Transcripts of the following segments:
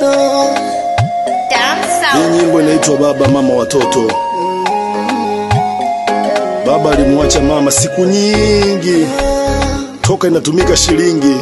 Hii nyimbo inaitwa Baba Mama Watoto. Baba alimwacha mama siku nyingi, toka inatumika shilingi.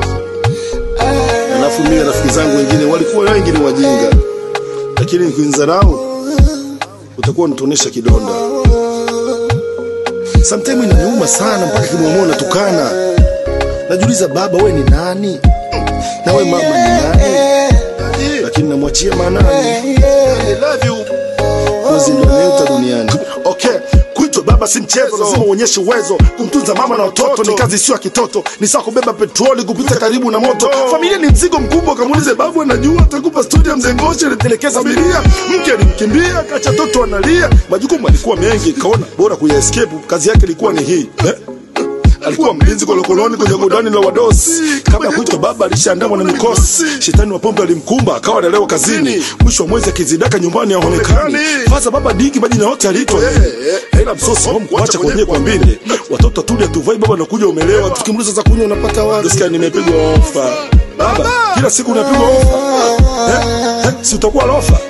Alafu mimi na rafiki zangu wengine walikuwa wengi ni wajinga, lakini nikinzarau utakuwa unatuonesha kidonda. Sometimes inaniuma sana mpaka kimwamua natukana. Najiuliza, baba we ni nani? Na we mama ni nani? Lakini namwachia manani. I love you. Kozi ndio neta duniani. Okay, kuitwa baba si mchezo, lazima uonyeshe uwezo. Kumtunza mama na watoto ni kazi sio ya kitoto, ni sawa kubeba petroli kupita karibu na moto. Familia ni mzigo mkubwa, kamuulize babu, anajua atakupa stori ya mzee Ngosha alitelekeza abiria, mke alimkimbia, kacha toto analia. Majukumu alikuwa mengi, kaona bora kuya escape. Kazi yake ilikuwa ni hii eh? alikuwa mlinzi kolokoloni kwenye godani la wadosi. Kabla ya kuitwa baba, alishaandamwa na mikosi. Shetani wa pombe alimkumba, akawa analelewa kazini. Mwisho wa mwezi akizidaka nyumbani haonekani. Faza baba dingi, majina yote aliitwa ila msosi home kuacha kwenye kwa mbili. Watoto tulia tuvai, baba nakuja umelewa. Tukimuuliza za kunywa unapata wapi? Nasikia nimepigwa ofa. Baba, kila siku unapigwa ofa. Eh, eh, si utakuwa lofa?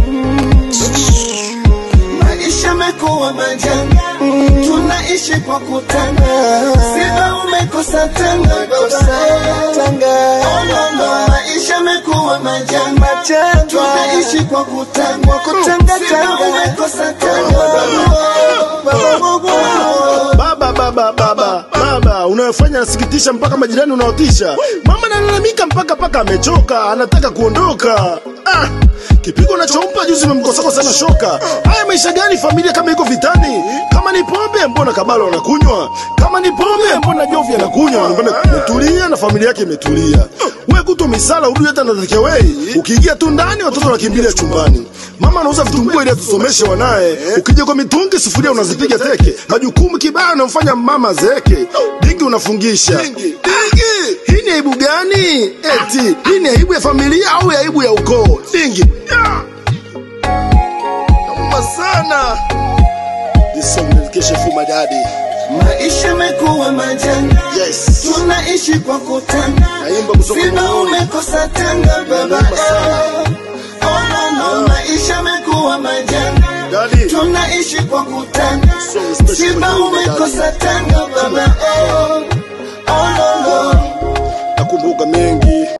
Maisha mekuwa majanga, tunaishi kwa kutanga. Sina umekosa tanga baba, Oh, no, no. Maisha mekuwa majanga, tunaishi kwa kutanga. Sina umekosa tanga Baba, baba, baba, baba, unayofanya nasikitisha, mpaka majirani unaotisha. Mama analalamika mpaka paka amechoka, anataka kuondoka. Ah, kipigo nachompa juzi memkosako sana shoka. Haya maisha gani familia kama iko vitani? Kama ni pombe, mbona kabalo anakunywa? Kama ni pombe, mbona jovi anakunywa? Mbona umetulia na familia yake imetulia? Wewe kuto misala urudi hata na takeaway. Ukiingia tu ndani watoto wanakimbilia chumbani. Mama anauza vitumbua ili atusomeshe wanaye. Ukija kwa mitungi sufuria unazipiga teke. Majukumu kibaya anamfanya mama zeke. Dingi unafungisha. Dingi. Hii ni aibu gani? Eti, hii ni aibu ya familia au ya aibu ya ukoo? Dingi. Yeah. Nauma sana. This song dedication for my daddy. Maisha mekuwa majanga, Yes. tunaishi kwa kutanga. Naimba kutoka Sina moyoni. umekosa tanga baba, Naomba sana. Oh, no, no. Maisha mekuwa majanga, Daddy. tunaishi kwa kutanga. So special Sina for you, umekosa tanga baba, oh, oh, no, no. Nakumbuka mengi